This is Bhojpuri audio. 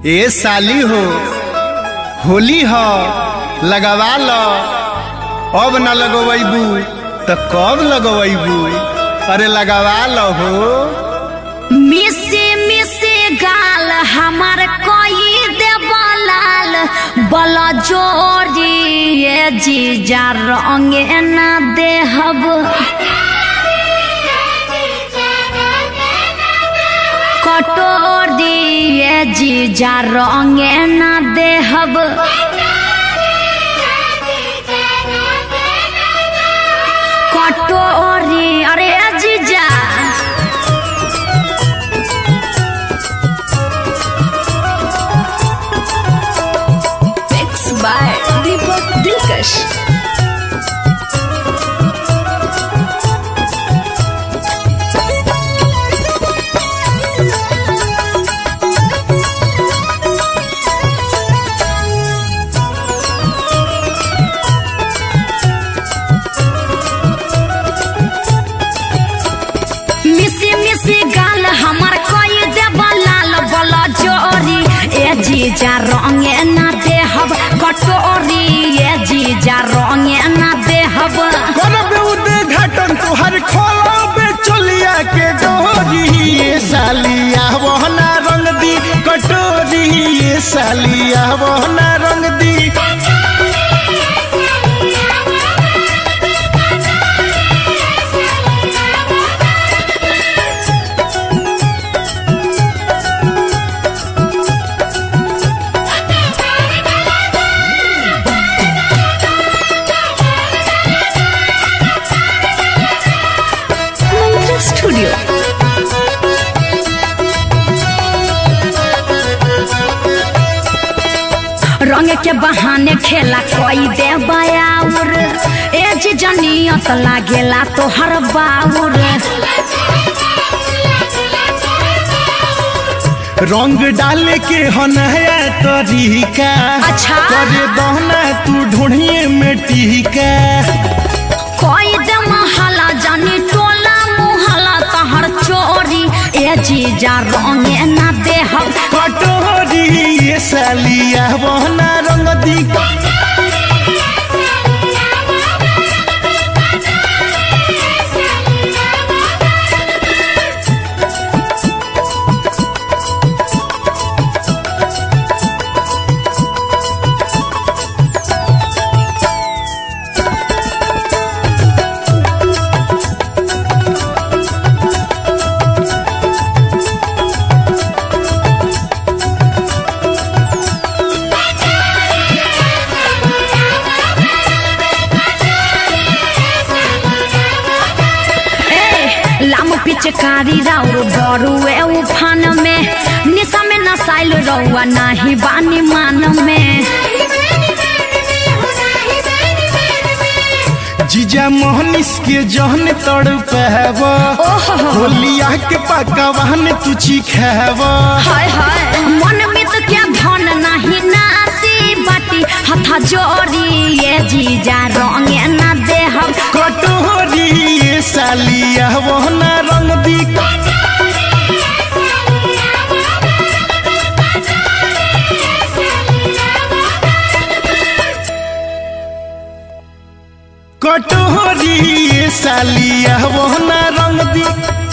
ए साली हो होली ह लगवा ल अब न लगवैबू त कब लगवैबू अरे लगवा ल हो मिसे मिसे गाल हमार कोई देवलाल बल जोरी ये जीजा रंगे ना देहब कटोरी ये जीजा रंगे ना देहब कटोरी अरे जीजा Mixed by Deepak Dilkash. मिसी मिसी गाल हमार कोई देवा लाल बला जोरी ए जीजा रंगे ना देहब कटोरी ए जीजा रंगे ना देहब करबे उद्घाटन तोहर खोलबे चलिया के डोरी ये सालिया वहना रंग दी कटोरी ये सालिया वहना रंग दी मंत्र स्टूडियो रंग के बहाने खेला कोई दे बयाउर ए जी जनियत लागेला तोहर बाउर रंग डाले के हनया तरीका अच्छा। करे दहना तू ढूंढिए में टीका कोई दे महला जानी टोला मुहला तहर चोरी ए जीजा रंगे ना देहब कटोरी ये सालिया वहना रंग दी ए लाम पिचकारी राउर बरुए उफान में निशा में नसाइल रउआ नाही बानी मान में जीजा मोहनिस के जहन तड़ पहब ओहो होलिया के पकवान तू चिखाब हाय हाय मन मित के धन नाही नासी बाटी हथा जोरी ये जीजा रंगे ना देहब कटोरी ये सालिया वहना रंग दी कटोरी ये सालिया वहना रंग दी